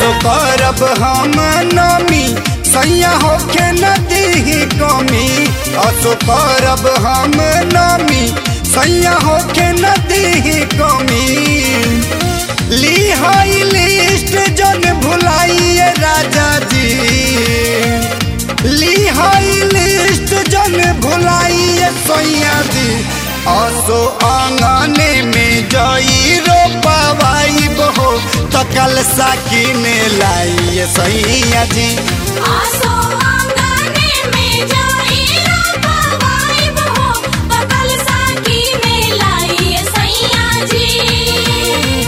असो करब हम नमी सैया होके नदी कमी असो करब हम नमी सैया होके नदी कमी ली हाई लिस्ट जन भुलाइए राजा जी ली हाई लिस्ट जन भुलाइए सैया जी असो आंगने में जई रोपवाई बहो तो कल साकिने लाइए सैया जी आसो आंगने में जाई रोपवाई बहो बकल साकी में लाई सैया जी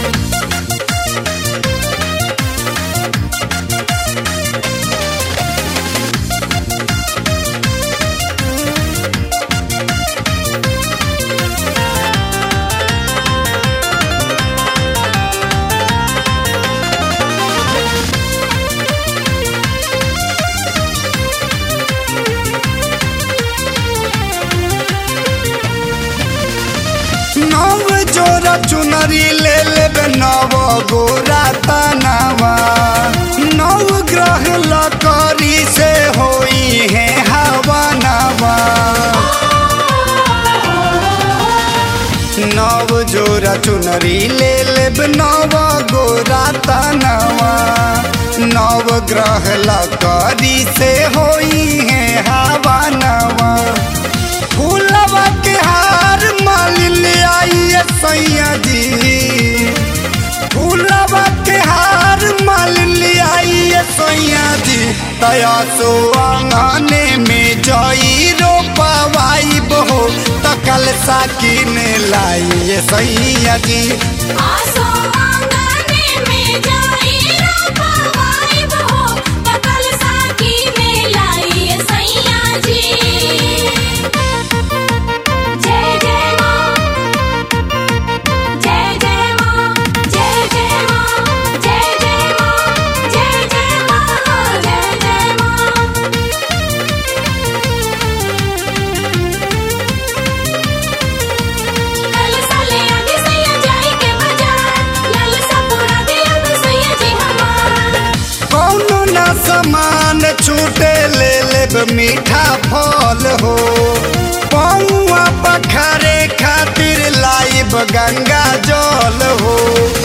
नव जोरा चुनरी ले लेबे नव गोरा तनावा नव ग्रह लकड़ी से होई है हवा नवा नव जोरा चुनरी ले लेब नव गोरा तनवा नव ग्रह लकड़ी से होई है हवा नवा फूलवा के हार माल ले आइए सैया जी फूलवा के हार माल ले आइए सैया जी तया सो आंगने में जई रोपवाई बहो तकल साकिन लाइए सैया जी आसो आंगने में जाई रोपवाई बहो बकल साकी में लाई सैया जी जय जय मां जय जय मां जय जय मां जय जय मां जय जय मां जय जय मां लाल साले आगे सैया जाई के बाजार लाल सा पूरा दिल सैया जी हमार कौनो ना सामान छूटे ले लेब मीठा फल हो पौआ पखारे खातिर लाइब गंगा जल हो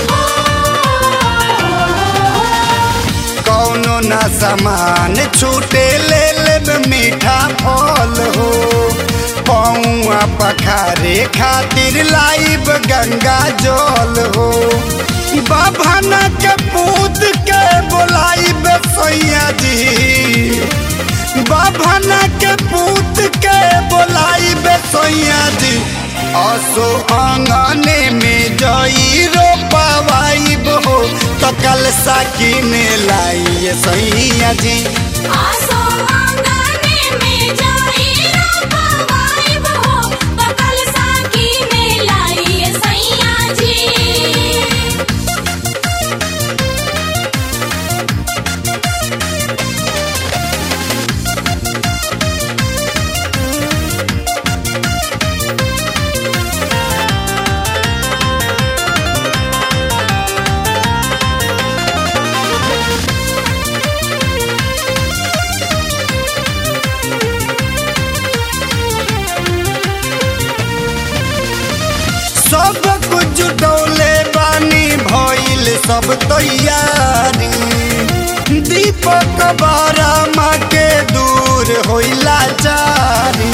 कौनो ना सामान छूटे ले लेब मीठा फल हो पौआ पखारे खातिर लाइब गंगा जल हो बाभना के पूत के बोलाइब सैया जी बाभना के पूत के बोलाइब सैया जी असो आंगने में जई रोपवाई बहो तो कल साकिन लाइए सैया जी आसो आंगने में जाई रोपवाई बहो बकल साकी में लाई सैया जी सब कुछ डोले बानी भइल सब तैयारी दीपक बारा माँ के दूर होइला चारी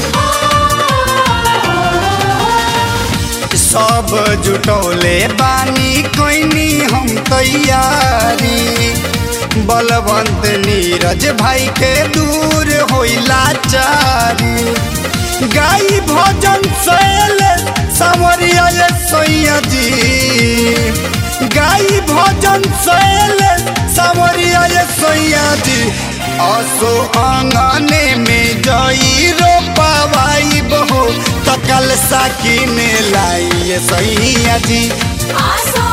सब जुटौले बानी कोइनी हम तैयारी बलवंत नीरज भाई के दूर होइला चारी गाई भजन सैल सावरिया ये सैया जी गाई भजन सैल सावरिया ये सैया जी असो आंगने में जई रोपवाई बहो तकल साकिन लाइए सैया जी आसो